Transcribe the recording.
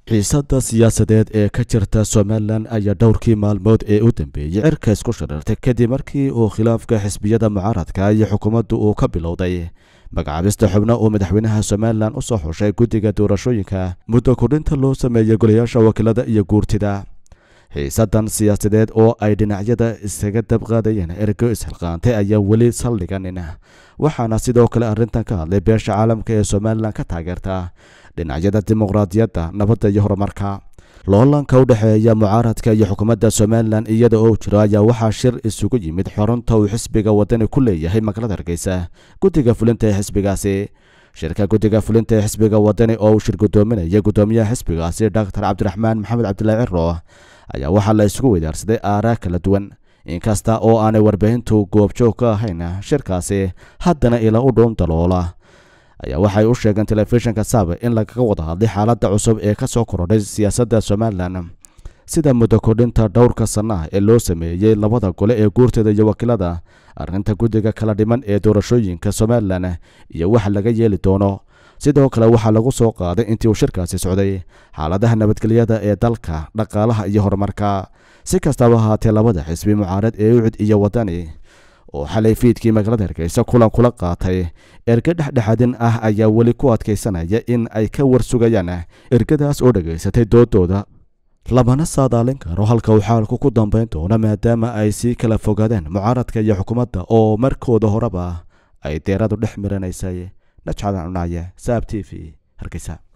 xiisadda siyaasadeed ee ka jirta somalilan ayaa dhowrkii maalmood ee u dambeeyey cirka isku shirartay kadib markii uu khilaafka xisbiyada mucaaradka iyo xukuumaddu uu ka bilowday magacaabista xubno uu madaxweynaha somalilan u soo xushay guddiga doorashooyinka muddo kordhinta loo sameeyey golayaasha wakiilada iyo guurtida xiisadan siyaasadeed oo ay dhinacyada isaga dabqaadayeen ergo ishilqaantay ayaa weli saldhiganin waxaana sidoo kale arrintan ka hadlay beesha caalamka ee somalilan ka taageerta dhinacyada dimuqraadiyadda nabadda iyo horumarka loolanka u dhexeeya mucaaradka iyo xukuumadda somalilan iyada oo jiro ayaa waxaa shir isugu yimid xorunta uu xisbiga wadani ku leeyahay magaalada hargeysa guddiga fulinta ee xisbigaasi shirka guddiga fulinta ee xisbiga wadani oo uu shir guddoominaya guddoomiyaha xisbigaasi doctor cabdiraxmaan maxamed cabdilaahi ciro ayaa waxaa la isugu weydaarsaday aaraa kala duwan inkasta oo aanay warbaahintu goobjoog ka ahayn shirkaasi haddana ila u dhown daloola ayaa waxay u sheegeen telefishinka saabe in lagaga wada hadlay xaaladda cusub ee ka soo korodhay siyaasadda somalilan sida muddo kordhinta dhowrka sannaha ee loo sameeyey labada gole ee guurteeda iyo wakiilada arrinta guddiga kala dhiman ee doorashooyinka somalilan iyo waxa laga yeeli doono sidoo kale waxaa lagu soo qaaday intii uu shirkaasi socday xaaladaha nabadgelyada ee dalka dhaqaalaha iyo horumarka si kastaba ahaatee labada xisbi mucaarad ee ucud iyo wadani oo xalay fiidkii magaalada hargeysa kulan kula qaatay erge dhexdhexadin ah ayaa weli ku adkaysanaya in ay ka warsugayaan ergadaas oo dhegaysatay doodooda lamana saadaalin karo halka uu xaalku ku dambayn doono maadaama ay sii kala fogaadeen mucaaradka iyo xukuumadda oo markooda horeba ay deeradu dhex miranaysay najcadan cunaye saab t v hargeysa